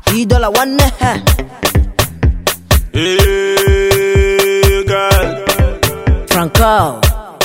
E dollar one ha. Hey, girl. Franco.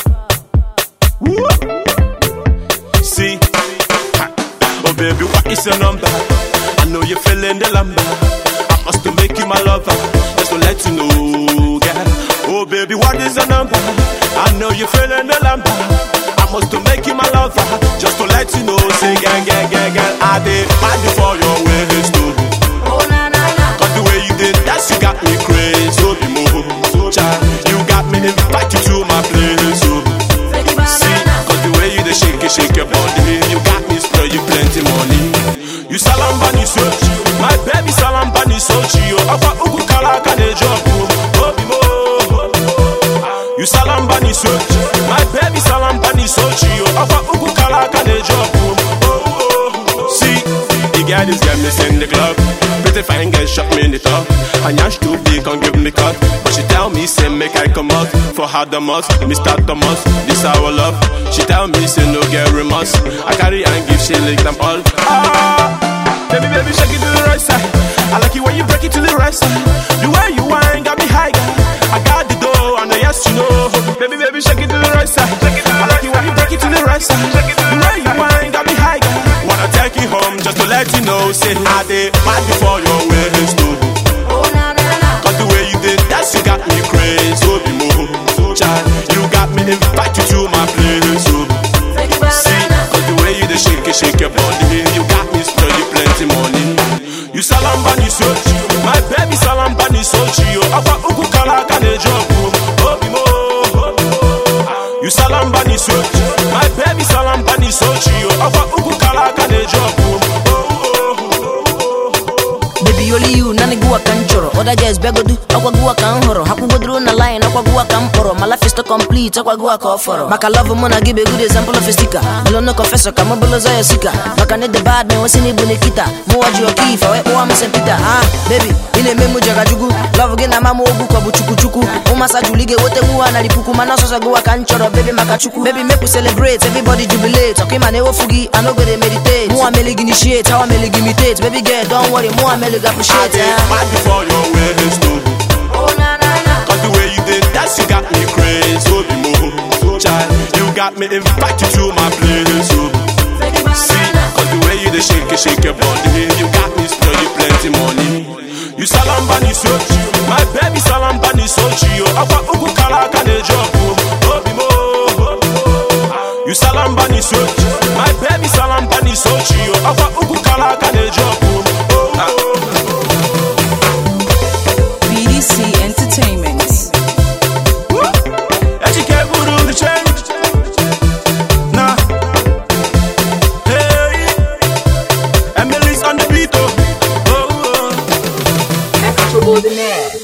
See, ha. oh baby, what is your number? I know you're feeling the lumber. I must to make you my lover, just to let you know, girl. Oh baby, what is your number? I know you're feeling the lumber. I must to make you my lover, just to let you know, say, girl, girl, girl, girl, I did mad before your waist, too. Oh na na na. Cause the way you did that, you got me crazy, so be move, child. You got me invite you to my place, so. Freddy See, banana. cause the way you dey shake it, shake your body You got me spray you plenty money You salambani sochi My baby salambani sochi yo Akwa uku kalaka ne jobu Obi mo You salambani sochi My baby salambani sochi yo Akwa uku kalaka ne jobu See, the girl is get me in the club Pretty fine girl shot me in the top And yash too big can give me cut But she tell me say make I come out For her the must, Mr. Thomas This our love She tell me say no get remorse I carry and give she lick them all Ah, baby baby shake it to the right side I like it when you break it to the right side The way you whine got me high girl. I got the dough and the yes you know Baby baby shake it to the right side I like it when you break it to the right side The way you whine got me high girl. Wanna take you home just to let you know Say I did mad before your waist too Oh na na na. Cause the way you did that, you got me crazy. So be move, child. You got me invite you to my place. So Freddy see, banana. cause the way you dey shake it, shake your body, you got me spray you plenty money. You salambani sochi, my baby salambani sochi. Yo, akwa uku kalaka ne jobu, obi mo. You salambani sochi, my baby salambani sochi. Yo, akwa uku kalaka ne jobu. Baby only you nani guwa kan choro Oda jazz begodu akwa guwa kan horo Haku godru na line akwa guwa kan poro My life is to complete akwa guwa ka oforo Maka love mo na give a good example of a sticker Melo no confessor kama bolo za ya sika Maka ne the bad man wasi ni bunikita Mu waji wa kifa we uwa mse pita Ah baby ine memu jaga jugu Love gina mamu ogu kwa buchuku chuku Umasa julige wote muwa na lipuku Mana sosa guwa kan choro baby maka chuku Baby make we celebrate everybody jubilate Okima ne wofugi I no go dey meditate Muwa mele initiate how I mele imitate Baby girl don't worry muwa mele I appreciate did eh. mad before your waist too. Oh na na na. Cause the way you did that, you got me crazy. So be move, child. You got me invite you to my place. So Freddy see, banana. cause the way you dey shake it, shake your body, you got me spray you plenty money. You salambani sochi, my baby salambani sochi. Yo, akwa uku kalaka ne jobu, obi mo. You salambani sochi, my baby salambani sochi. Yo, akwa uku kalaka ne jobu. Oh, oh. BDC Entertainment. Ejike buru the change. Nah. Hey. Emily's on the beat. Oh. oh, oh. Extraordinaire.